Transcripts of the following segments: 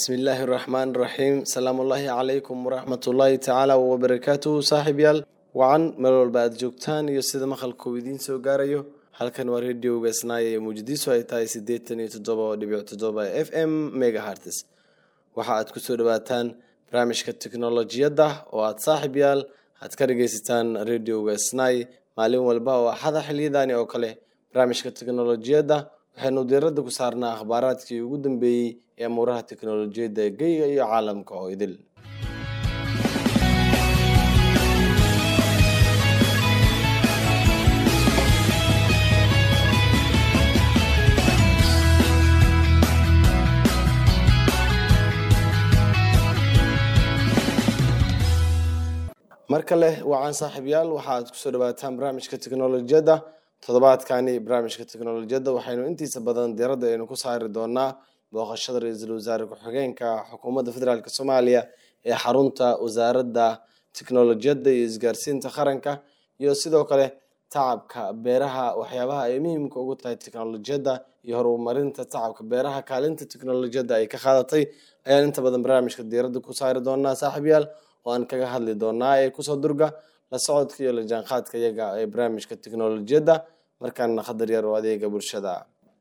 bismillaahi raxmaan raxiim salaamullaahi calaykum waraxmatullaahi tacaala wabarakaatuhu saaxiibyaal wacan meel walba aad joogtaan iyo sida maqalkuu idiin soo gaarayo halkan waa radioga isnaaya ee muujadiisu ay tahay siddeetan iyo toddoba dhibic toddoba f m megahartes waxa aad kusoo dhawaataan barnaamijka teknolojiyadda oo aad saaxiib yaal aad ka dhageysataan radioga snai maalin walba oo axada xiliyadani oo kale barnaamijka teknolojiyadda waxaynu diiradda ku saarnaa akhbaaraadkii ugu dambeeyey ee amuuraha teknolojiyadda geyga iyo caalamka oo idil mar kale wacan saaxiibyaal waxaaad kusoo dhawaataan barnaamijka teknolojiyadda toddobaadkani barnaamijka teknolojiyadda waxaynu intiisa badan diiradda aynu ku saari doonaa booqashada ra-iisul wasaare ku-xigeenka xukuumadda federaalk soomaaliya ee xarunta wasaaradda teknolojiyadda iyo isgaarsiinta qaranka iyo sidoo kale tacabka beeraha waxyaabaha ay muhiimka ugu tahay teknolojiyadda iyo horumarinta tacabka beeraha kaalinta teknolojiyadda ay ka qaadatay ayaan inta badan barnaamijka diiradda ku saari doonaa saaxiibyaal oo aan kaga hadli doonaa ee kusoo durga la socodka iyo la jaanqaadka iyaga ee barnaamijka teknolojiyadda markaana khadar yar oo adeega bulshada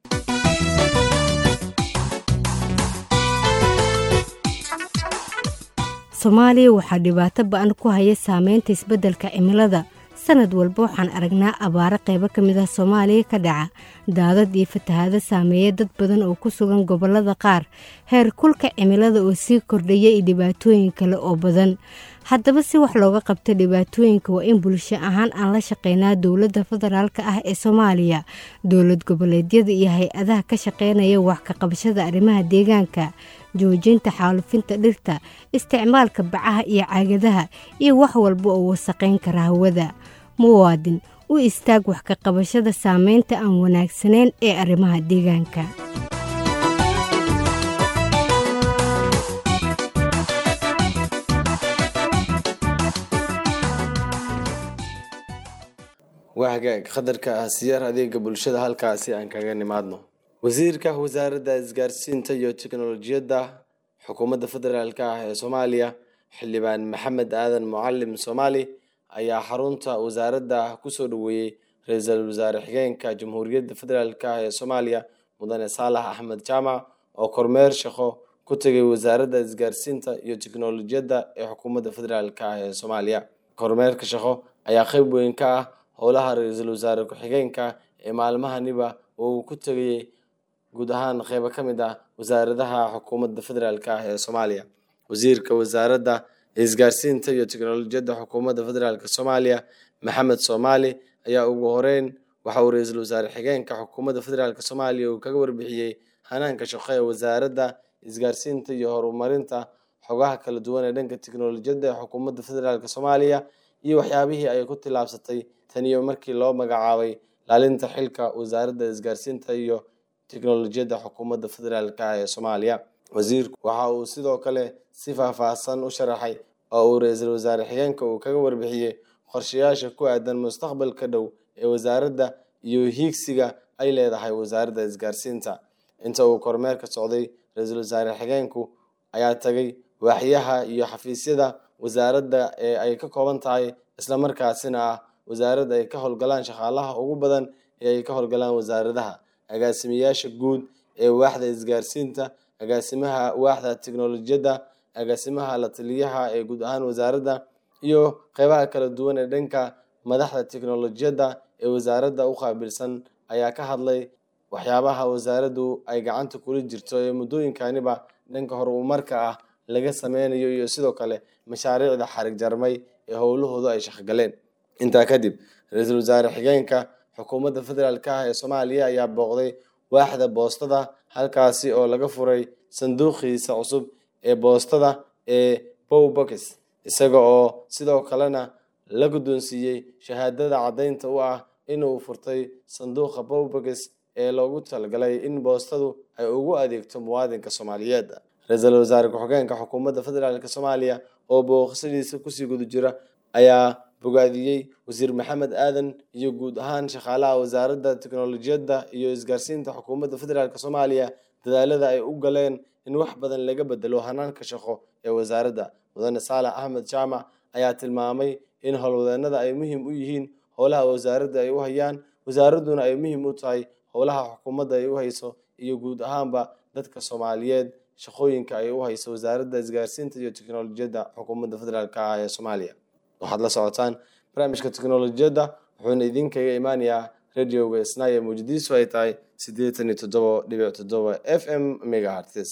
soomaaliya waxaa dhibaato ba-an ku haya saameynta isbeddelka cimilada sanad walba waxaan aragnaa abaaro qaybo ka mid ah soomaaliya ka dhaca daadad iyo fatahaado saameeya dad badan oo ku sugan gobollada qaar heer kulka cimilada oo sii kordhaya iyo dhibaatooyin kale oo badan haddaba si wax looga qabto dhibaatooyinka waa in bulsho ahaan aan la shaqeynaa dowladda federaalka ah ee soomaaliya dowlad goboleedyada iyo hay-adaha ka shaqeynaya wax ka qabashada arrimaha deegaanka joojinta xaalufinta dhirta isticmaalka bacaha iyo caagadaha iyo wax walba oo wasaqayn kara hawada muwaadin u istaag wax ka qabashada saameynta aan wanaagsanayn ee arrimaha deegaanka waa hagaag qadarka ah siyaar adeega bulshada halkaasi aan kaga nimaadno wasiirka wasaaradda isgaarsiinta iyo teknolojiyadda xukuumadda federaalk ah ee soomaaliya xildhibaan maxamed aadan mucalim soomaali ayaa xarunta wasaaradda kusoo dhaweeyey ra-iisul wasaare xigeenka jamhuuriyadda federaalk ah ee soomaaliya mudane saalax axmed jaamac oo kormeer shaqo ku tegay wasaaradda isgaarsiinta iyo teknolojiyadda ee xukuumadda federaalk ah ee soomaaliya kormeerka shaqo ayaa qeyb weyn ka ah howlaha ra-iisul wasaare ku-xigeenka ee maalmahaniba oo uu ku tegayey guud ahaan qeybo ka mid ah wasaaradaha xukuumadda federaalk ah ee soomaaliya wasiirka wasaaradda isgaarsiinta iyo teknolojiyadda xukuumadda federaalk soomaaliya maxamed soomaali ayaa ugu horeyn waxa uu ra-iisul wasaare xigeenka xukuumadda federaalk soomaaliya uu kaga warbixiyey hanaanka shaqo ee wasaaradda isgaarsiinta iyo horumarinta xogaha kala duwan ee dhanka teknolojiyadda ee xukuumadda federaalk soomaaliya iyo waxyaabihii ay ku tillaabsatay taniyo markii loo magacaabay laalinta xilka wasaaradda isgaarsiinta iyo teknolojiyadda xukuumadda federaalk ah ee soomaaliya wasiirku waxa uu sidoo kale si faahfaahsan u sharaxay oo uu ra-iisul wasaare xigeenka uu kaga warbixiyey qorshayaasha ku aadan mustaqbalka dhow ee wasaaradda iyo hiigsiga ay leedahay wasaaradda isgaarsiinta inta uu kormeerka socday ra-iisul wasaare xigeenku ayaa tagay waaxyaha iyo xafiisyada wasaaradda ee ay ka kooban tahay islamarkaasina ah wasaaradda ay ka howlgalaan shaqaalaha ugu badan ee ay ka howlgalaan wasaaradaha agaasimayaasha guud ee waaxda isgaarsiinta agaasimaha waaxda teknolojiyadda agaasimaha la taliyaha ee guud ahaan wasaaradda iyo qeybaha kala duwan ee dhanka madaxda teknolojiyadda ee wasaaradda u qaabilsan ayaa ka hadlay waxyaabaha wasaaraddu ay gacanta kula jirto ee muddooyinkaniba dhanka horumarka ah laga sameynayo iyo sidoo kale mashaariicda xarig jarmay ee howlahoodu ay shaqgaleen intaa kadib ra-iisul wasaare xigeenka xukuumadda federaalk ah ee soomaaliya ayaa booqday waaxda boostada halkaasi oo laga furay sanduuqiisa cusub ee boostada ee bowbox isaga oo sidoo kalena la guddoonsiiyey shahaadada caddaynta u ah inuu furtay sanduuqa bowbox ee loogu talagalay in boostadu ay ugu adeegto muwaadinka soomaaliyeed ra-iisul wasaare ku-xigeenka xukuumadda federaalk soomaaliya oo booqashadiisa kusii guda jira ayaa bogaadiyey wasiir maxamed aadan iyo guud ahaan shaqaalaha wasaaradda teknolojiyadda iyo isgaarsiinta xukuumadda federaalk soomaaliya dadaalada ay u galeen in wax badan laga bedelo hanaanka shaqo ee wasaaradda mudane saalax axmed jaamac ayaa tilmaamay in howlwadeenada ay muhiim u yihiin howlaha wasaaradda ay u hayaan wasaaradduna ay muhiim u tahay howlaha xukuumadda ay u hayso iyo guud ahaanba dadka soomaaliyeed shaqooyinka ay u hayso wasaaradda isgaarsiinta iyo teknolojiyadda xukuumadda federaalk ah ee soomaaliya waxaad la socotaan barnaamijka teknolojiyadda wuxuuna idinkaga imaanayaa radioga isnaaye muujadiisu ay tahay siddeetan iyo toddoba dhibic toddoba f m megahartes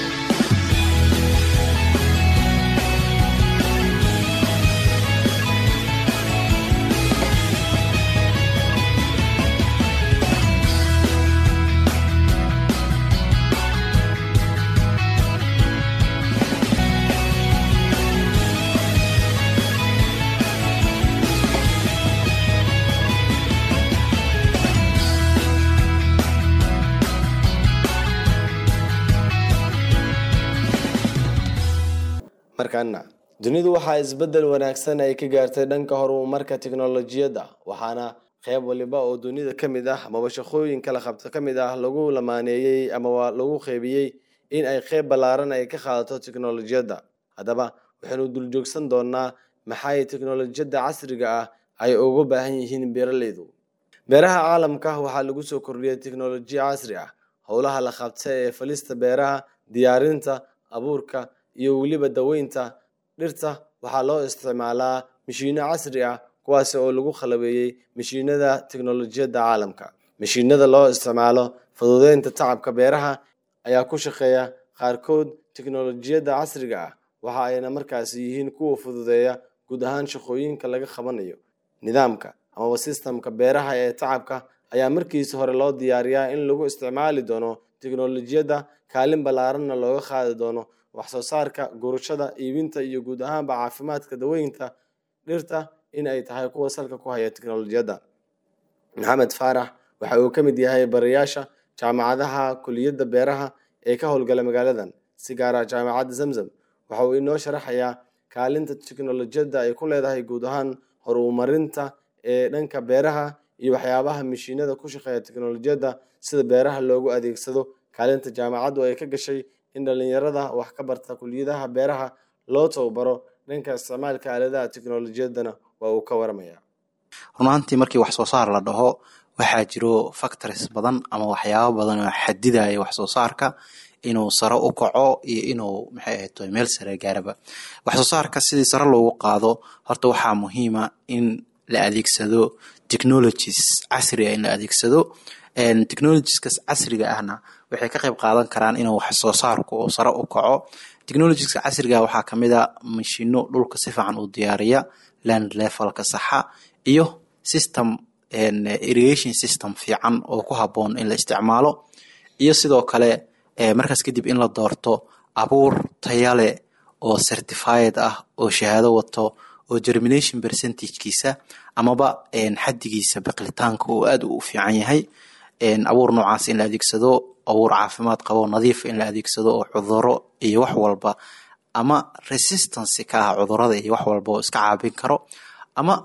markaana dunidu waxaa isbeddel wanaagsan ay ka gaartay dhanka horumarka teknolojiyadda waxaana qeyb waliba oo dunida ka mid ah amaba shaqooyinka la qabto ka mid ah lagu lamaaneeyey ama lagu qeybiyey in ay qeyb ballaaran ay ka qaadato teknolojiyadda haddaba waxaynu duljoogsan doonaa maxay teknolojiyadda casriga ah ay ugu baahan yihiin beeraleydu beeraha caalamka waxaa lagu soo kordhiyey teknolojiya casri ah howlaha la qabta ee falista beeraha diyaarinta abuurka iyo weliba daweynta dhirta waxaa loo isticmaalaa mashiino casri ah kuwaasi oo lagu khalabeeyey mashiinada teknolojiyadda caalamka mashiinada loo isticmaalo fududeynta tacabka beeraha ayaa ku shaqeeya qaarkood teknolojiyadda casriga ah waxa ayna markaasi yihiin kuwa fududeeya guud ahaan shaqooyinka laga qabanayo nidaamka amaba sistamka beeraha ee tacabka ayaa markiisi hore loo diyaariyaa in lagu isticmaali doono teknolojiyadda kaalin ballaaranna looga qaadi doono wax soo saarka gurashada iibinta iyo guud ahaanba caafimaadka daweynta dhirta in ay tahay kuwa salka ku haya teknolojiyadda maxamed faarax waxa uu ka mid yahay barayaasha jaamacadaha kuliyadda beeraha ee ka howlgala magaaladan si gaara jaamacadda zamzam waxa uu inoo sharaxayaa kaalinta teknolojiyadda ay ku leedahay guud ahaan horumarinta ee dhanka beeraha iyo waxyaabaha mashiinada ku shaqeeya teknolojiyadda sida beeraha loogu adeegsado kaalinta jaamacaddu ay ka gashay in dhalinyarada wax ka barta kuliyadaha beeraha loo tababaro dhanka isticmaalka aaladaha teknolojiyaddana waa uu ka waramaya runaantii markii wax soo saar la dhaho waxaa jiro factories badan ama waxyaabo badan oo xadidaya wax soo saarka inuu sare u kaco iyo inuu maxay ahayd meel sare gaaraba wax soo saarka sidii sare loogu qaado horta waxaa muhiima in la adeegsado technologies casri ah in la adeegsado technologieskaas casriga ahna waxay ka qayb qaadan karaan inuu wax soo saarku uu sare u kaco technologieska casriga waxaa kamid a mashiino dhulka si fiican u diyaariya land levelka saxa iyo system irrigation system fiican oo ku haboon in la isticmaalo iyo sidoo kale markaas kadib in la doorto abuur tayale oo certified ah oo shahaado wato oo germination percentagekiisa amaba xadigiisa biqlitaanka uu aad u fiican yahay abuur noocaas in la adeegsado abuur caafimaad qabo nadiif in la adeegsado oo cuduro iyo wax walba ama resistance ka ah cudurada iyo wax walba oo iska caabin karo ama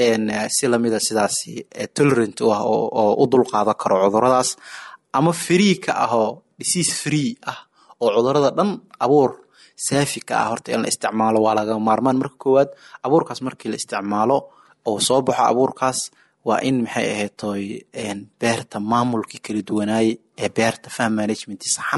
si lamida sidaasi tolerant u ah oo u dulqaadan karo cuduradaas ama free ka ah oo disease free ah oo cudurada dhan abuur saafi ka ah horta in la isticmaalo waa laga maarmaan marka koowaad abuurkaas markii la isticmaalo oo soo baxo abuurkaas waa in maxay ahaytoy beerta maamulkii kala duwanaayey ee beerta farm management saxan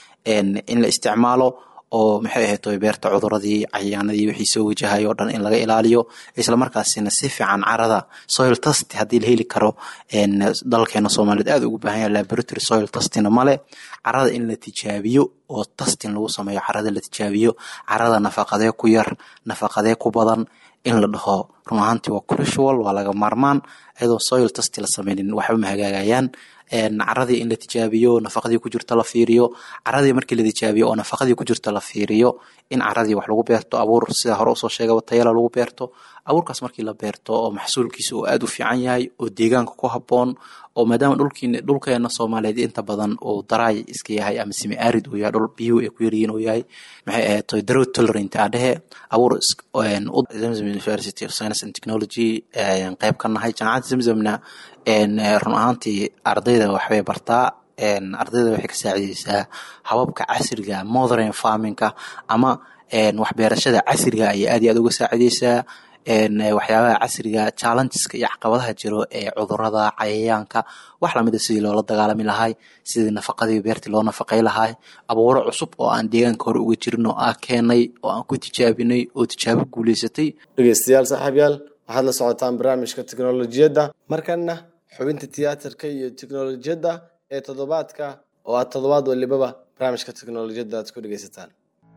in la isticmaalo oo maxay ahaytoy beerta cuduradii cayaanadii wixii soo wajahay oo dhan in laga ilaaliyo islamarkaasina si fiican carada soil test haddii la heli karo dalkeena soomaaliyeed aad ugu baahan yahay laboratory soil testina male carada in la tijaabiyo oo testing lagu sameeyo carada la tijaabiyo carada nafaqadee ku yar nafaqadee ku badan in la dhaho run ahaantii waa crusual waa laga maarmaan iyadoo soil test la sameynin waxba ma hagaagayaan caradii in la tijaabiyo nafaqadii ku jirta la fiiriyo caradii markii la tijaabiyo oo nafaqadii ku jirta la fiiriyo in caradii wax lagu beerto abuur sida hore usoo sheegaba tayala lagu beerto abuurkaas markii la beerto oo maxsuulkiisa uu aad u fiican yahay oo deegaanka ku haboon oo maadaama dhulkiin dhulkeena soomaaliyeed inta badan uu daraay iska yahay ama simi arid uu yahay dhul biyuhu ay ku yaryihiin uu yahay maxay ahayd drought tolerant aa dhehe abuur zamzam university of science and technology qeyb ka nahay jaamacadda zamzamna run ahaantii ardayda waxbay bartaa ardayda waxay ka saacideysaa hababka casriga modern farmingka ama waxbeerashada casriga ayay aad iyo aad uga saacideysaa waxyaabaha casriga challengeska iyo caqabadaha jiro ee cudurada cayayaanka wax lamida sidii loola dagaalami lahay sidii nafaqadii beertii loo nafaqay lahay abuuro cusub oo aan deegaanka hore uga jirin oo aan keenay oo aan ku tijaabinay oo tijaabo guuleysatay dhegeystayaal saaxiibyaal waxaad la socotaan barnaamijka teknolojiyadda markana xubinta tiyaatarka iyo teknolojiyadda ee toddobaadka oo aad toddobaad walibaba barnaamijka teknolojiyadda aad ku dhegeysataan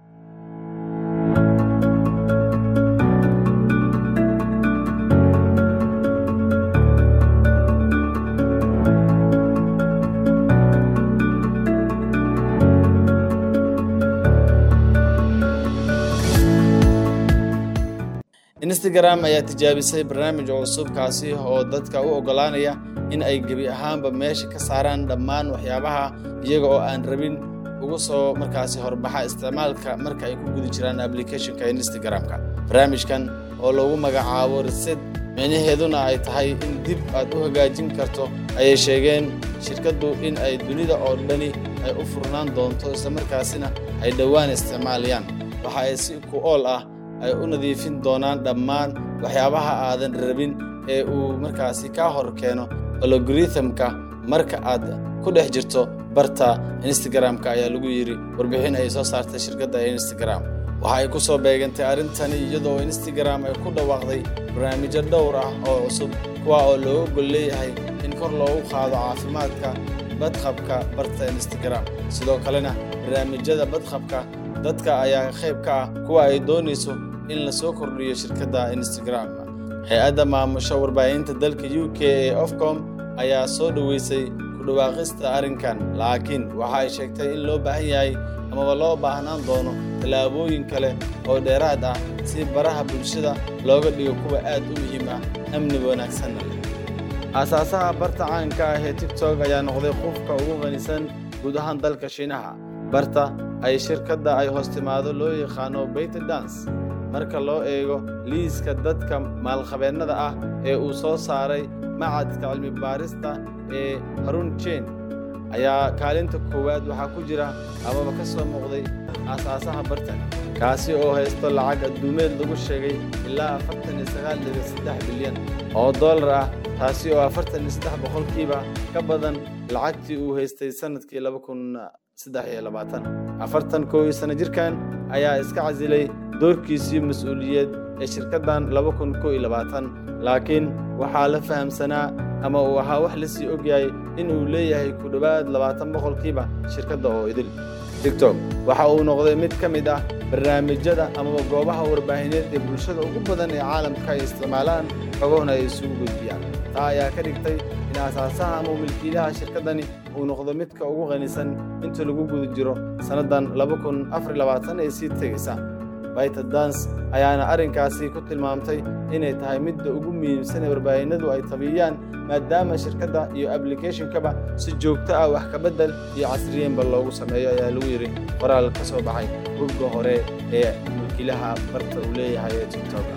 instagram ayaa tijaabisay barnaamij cusub kaasi oo dadka u oggolaanaya in ay gebi ahaanba meesha ka saaraan dhammaan waxyaabaha iyaga oo aan rabin uga soo markaasi horbaxa isticmaalka marka ay ku guda jiraan applicationka instagram-ka barnaamijkan oo lagu magacaabo reset micnaheeduna ay tahay in dib aad u hagaajin karto ayay sheegeen shirkaddu in ay dunida oo dhani ay u furnaan doonto islamarkaasina ay dhowaan isticmaalayaan waxa ay si ku ool ah ay u nadiifin doonaan dhammaan waxyaabaha aadan rabin ee uu markaasi kaa hor keeno alogorithmka marka aad ku dhex jirto barta instagram-ka ayaa lagu yidhi warbixin ay soo saartay shirkadda instagram waxa ay ku soo beegantay arrintani iyadoo instagram ay ku dhawaaqday barnaamijyo dhowr ah oo cusub kuwa oo looga gol leeyahay in kor loogu qaado caafimaadka badqabka barta instagram sidoo kalena barnaamijyada badqabka dadka ayaa qayb ka ah kuwa ay doonayso in la soo kordhiyo shirkadda instagram hay-adda maamusha warbaahinta dalka u k ee ofcom ayaa soo dhoweysay ku dhawaaqista arrinkan laakiin waxa ay sheegtay in loo baahan yahay amaba loo baahnaan doono tallaabooyin kale oo dheeraad ah si baraha bulshada looga dhigo kuwa aad u muhiim ah amni wanaagsanna leh aasaasaha barta caanka ah ee tigtok ayaa noqday qofka ugu qanisan guud ahaan dalka shiinaha barta ay shirkadda ay hoos timaado loo yaqaano bayte dans marka loo eego liiska dadka maalqabeennada ah ee uu soo saaray macadka cilmi baarista ee harun jen ayaa kaalinta koowaad waxaa ku jira amaba ka soo muuqday aasaasaha bartan kaasi oo haysto lacag adduumeed lagu sheegay ilaa afartan iyo sagaal dhibic saddex bilyan oo dollar ah taasi oo afartan iyo saddex boqolkiiba ka badan lacagtii uu haystay sannadkii laba kun saddex iyo labaatan afartan kow iyo sano jirkan ayaa iska casilay doorkiisii mas-uuliyeed ee shirkaddan laba kun kow iyo labaatan laakiin waxaa la fahamsanaa ama uu ahaa wax la sii ogyahay in uu leeyahay ku dhowaad labaatan boqolkiiba shirkadda oo idil tigtok waxa uu noqday mid ka mid ah barnaamijyada amaba goobaha warbaahineed ee bulshada ugu badan ee caalamka ay isticmaalaan xogahuna ay isugu gudbiyaan taa ayaa ka dhigtay in aasaasaha ama milkiilaha shirkaddani uu noqdo midka ugu qanisan inta lagu guda jiro sannaddan laba kun afar labaatan ee sii tegaysa bayta dans ayaana arrinkaasi ku tilmaamtay inay tahay midda ugu muhiimsan ee warbaahinadu ay tabiyaan maadaama shirkadda iyo ablicathon-kaba si joogto ah wax ka beddel iyo casriyeynba loogu sameeyo ayaa lagu yidhi qoraal ka soo baxay bogga hore ee mulkiilaha barta uu leeyahay ee tiktoka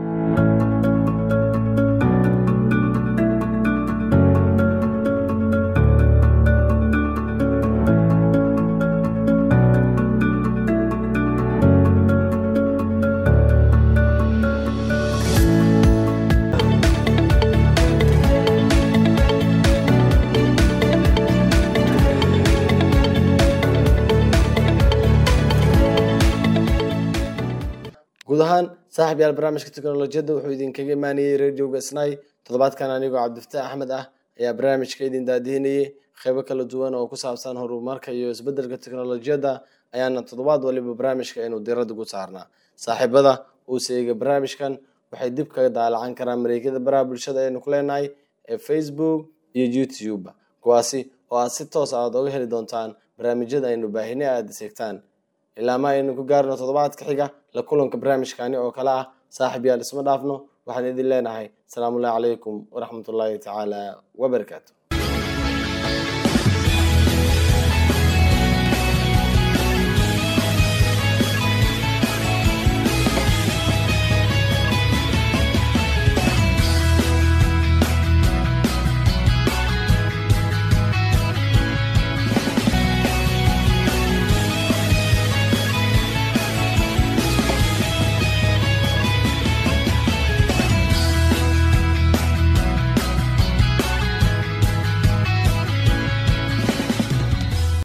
guud ahaan saaxib yaal barnaamijka teknolojiyadda wuxuu idinkaga imaanayey radioga snai toddobaadkan anigoo cabdifataax axmed ah ayaa barnaamijka idin daadihinayey qeybo kala duwan oo ku saabsan horumarka iyo isbeddelka teknolojiyadda ayaana toddobaad waliba barnaamijka aynu diradda ku saarnaa saaxiibada uu seega barnaamijkan waxay dib kaga daalacan karaan mareegyada baraha bulshada aynu ku leenahay ee facebook iyo youtube kuwaasi oo aad si toos aad oga heli doontaan barnaamijyada aynu baahine aada seegtaan ilaa ma aynu ku gaarno toddobaadka xiga la kulanka barnaamijkani oo kale ah saaxib yaal isma dhaafno waxaan idin leenahay asalaamullahi calaykum waraxmatullaahi tacaala wabarakaatu